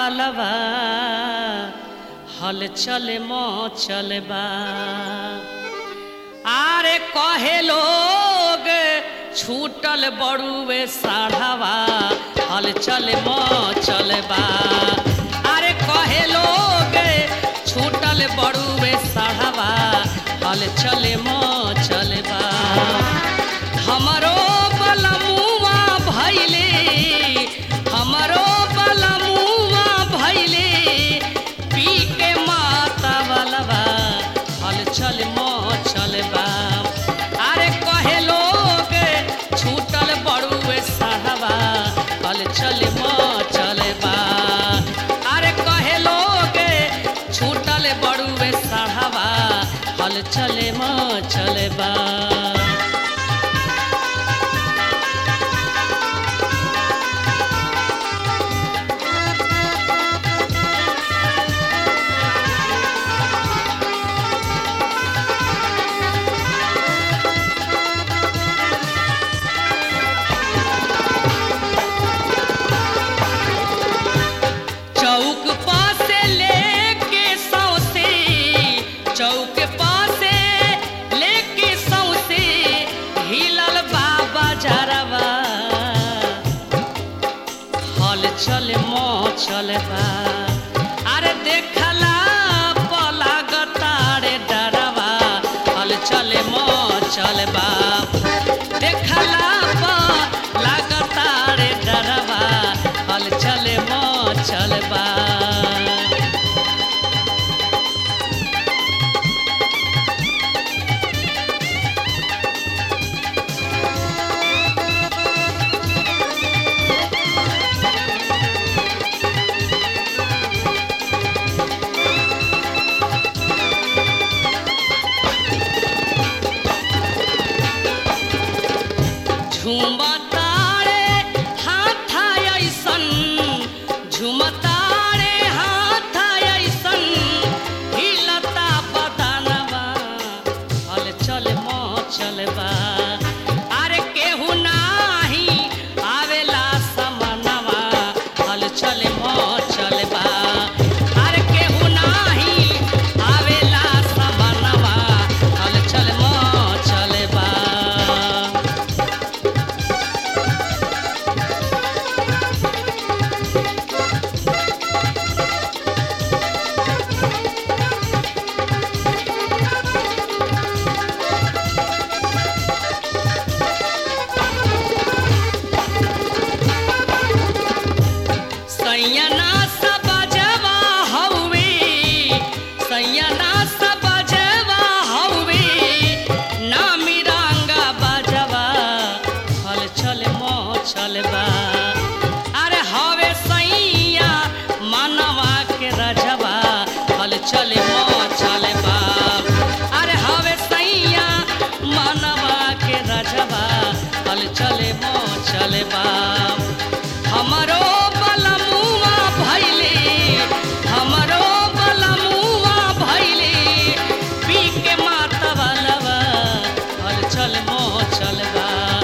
वालवा हल चल मो चलबा आरे कहे लोग छूटल बड़ुए साढ़ावा हल चल मो चलबा अरे कहे लोग छूटल बड़ुए साढ़ावा हल चल मो चलबा हमरो बलमुआ भैले हमरो बलमुआ भैले पी के माता बलवा हल चल मो चलबा अरे कहे लोग छूटल बड़ुए साहबा हल चल मो चलबा अरे कहे लोग छूटल बड़ुए साहबा हल चल मो चलबा चौक पासे लेके सौसे चौक पासे लेके सौसे हिलल बाबा जरवा हल चल मो चलबा अरे देखला पलागतारे डरवा हल चल मो चलबा देखला पलागतारे डरवा हल चल मो चलबा झुमतारे हाथ ऐसन झुमतारे हाथ ऐसन हिलता बदनवा हल चल मो चलबा अरे केहू नाही आवेला समनवा हल चल मो चलबा अरे केहू नाही आवेला समनवा हल चल मो चलबा सैयना सब जवा हौवे सैयना सब जवा हौवे नामी रंगा बजवा हल चल मो चलबा अरे हवे सैया मनवा के रजवा हल चल मो चलबा अरे हवे सैया मनवा के रजवा हल चल मो चलबा हमरो बलमुआ भैले हमरो बलमुआ भैले पी के माता बलवा हल चल मो चलबा